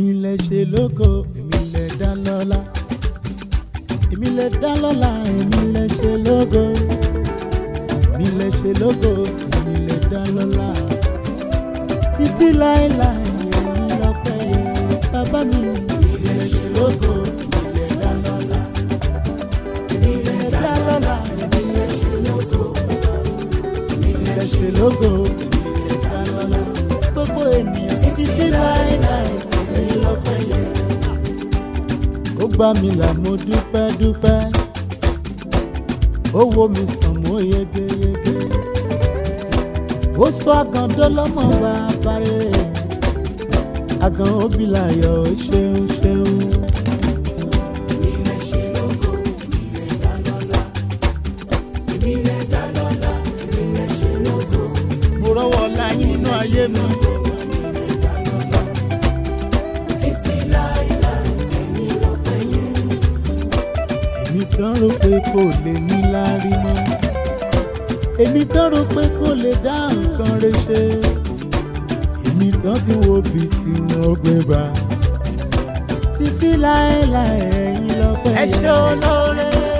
èmi lè ṣe lógo èmi lè dá lọ́lá èmi lè dá lọ́lá èmi lè ṣe lógo èmi lè ṣe lógo èmi lè dá lọ́lá títí láéláé èmi lọ́pẹ́ yẹ bàbá mi èmi lè ṣe lógo èmi lè dá lọ́lá èmi lè dá lọ́lá èmi lè ṣe lógo èmi lè ṣe lógo èmi lè dá lọ́lá gbogbo ènìyàn títí láéláé èmi lọ́pẹ́ yẹ ó gbà mí là mo dúpẹ́ dúpẹ́ ó wo mi sàn mo yegeyege ó sọ àgàndó lọ́mọ bàbá rẹ̀ àgàn òbí láyọ̀ ó ṣeun ṣeun. mo rọ́wọ́ ọlá yín nínú ayé mi. èmi tán rò pé kò lè ní láárí mọ́ èmi tán rò pé kò lè dá nǹkan rẹ̀ ṣe èmi tán ti wo bí tí wọ́n gbé bá títí láéláé ẹ̀yin lọ́pẹ́ yẹn. ẹ ṣe olóore.